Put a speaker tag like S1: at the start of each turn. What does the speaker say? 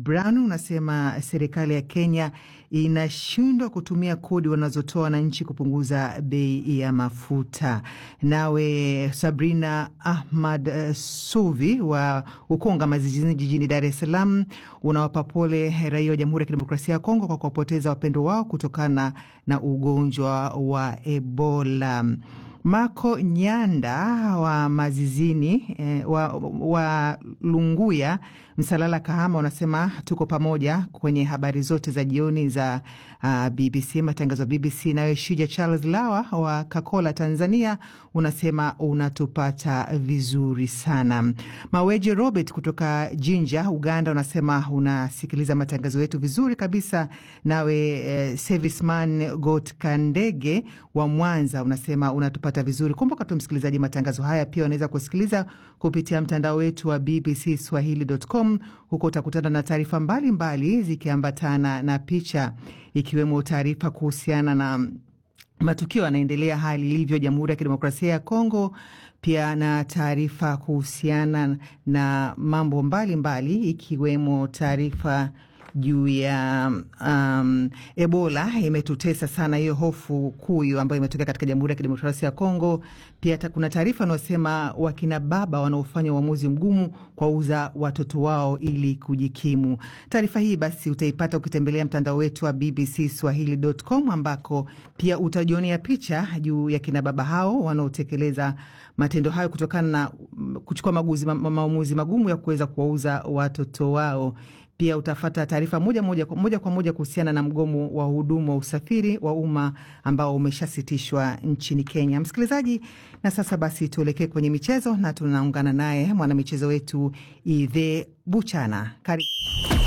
S1: Brown unasema serikali ya Kenya inashindwa kutumia kodi wanazotoa wananchi kupunguza bei ya mafuta. Nawe Sabrina Ahmad uh, Suvi wa Ukonga Mazijini jijini Dar es Salaam unawapa pole raia wa Jamhuri ya Kidemokrasia ya Kongo kwa kuwapoteza wapendo wao kutokana na ugonjwa wa Ebola. Mako Nyanda wa Mazizini eh, wa, wa Lunguya Msalala Kahama unasema tuko pamoja kwenye habari zote za jioni za uh, BBC matangazo ya BBC. Nawe Shija Charles Lawa wa Kakola Tanzania unasema unatupata vizuri sana. Maweje Robert kutoka Jinja Uganda unasema unasikiliza matangazo yetu vizuri kabisa. Nawe eh, Serviceman Got Kandege wa Mwanza unasema unatupata vizuri. Kumbuka tu msikilizaji, matangazo haya pia unaweza kusikiliza kupitia mtandao wetu wa BBC Swahili.com. Huko utakutana na taarifa mbalimbali zikiambatana na picha, ikiwemo taarifa kuhusiana na matukio yanaendelea, hali ilivyo Jamhuri ya Kidemokrasia ya Kongo, pia na taarifa kuhusiana na mambo mbalimbali mbali, ikiwemo taarifa juu ya um, Ebola imetutesa sana, hiyo hofu kuu hiyo ambayo imetokea katika Jamhuri ya Kidemokrasia ya Kongo. Pia ta, kuna taarifa wanaosema wakina baba wanaofanya uamuzi mgumu kuwauza watoto wao ili kujikimu. Taarifa hii basi utaipata ukitembelea mtandao wetu wa BBC Swahili.com ambako pia utajionea picha juu ya kina baba hao wanaotekeleza matendo hayo kutokana na kuchukua maguzi, ma, maamuzi magumu ya kuweza kuwauza watoto wao. Pia utafata taarifa moja moja, moja kwa moja kuhusiana na mgomo wa hudumu wa usafiri wa umma ambao umeshasitishwa nchini Kenya. Msikilizaji, na sasa basi tuelekee kwenye michezo na tunaungana naye mwanamichezo wetu Idhe Buchana. Karibu.